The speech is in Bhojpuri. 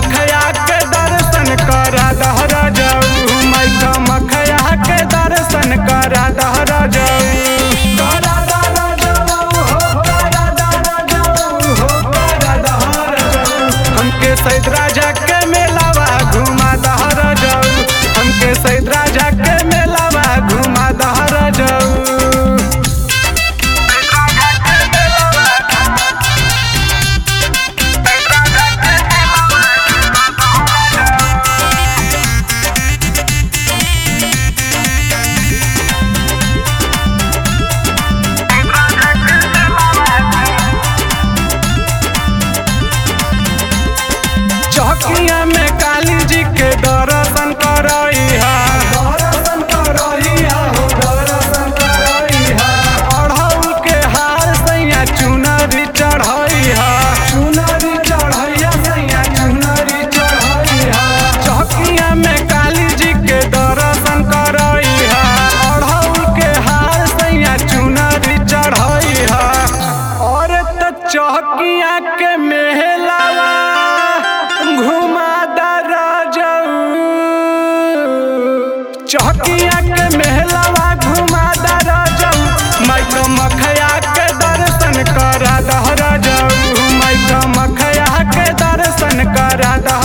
मखया के दर्शन करा दहरा जाऊ माई मखया के दर्शन करा दहरा जाऊ करा दहरा जाऊ हो करा दहरा जाऊ हो करा दहरा जाऊ हमके सैद राजा के मेलावा घुमा दहरा जाऊ हमके सैद राजा के मेलावा घुमा दहरा जाऊ चौकिया में काली जी के दर्शन करइहा दर्शन करइहा हो दर्शन करइहा अढ़ौल के हार सैया चुनरी चढ़इहा चुनरी चढ़इहा सैया चुनरी चढ़इहा चौकिया में काली जी के दर्शन करइहा अढ़ौल के हार सैया चुनरी चढ़इहा और त चौकिया के मेहलावा घुमा दरा जाऊ चौकिया के मेहलावा घुमा दरा जाऊ माई तो मखया के दर्शन करा दहरा जाऊ माई तो मखया के दर्शन करा दहरा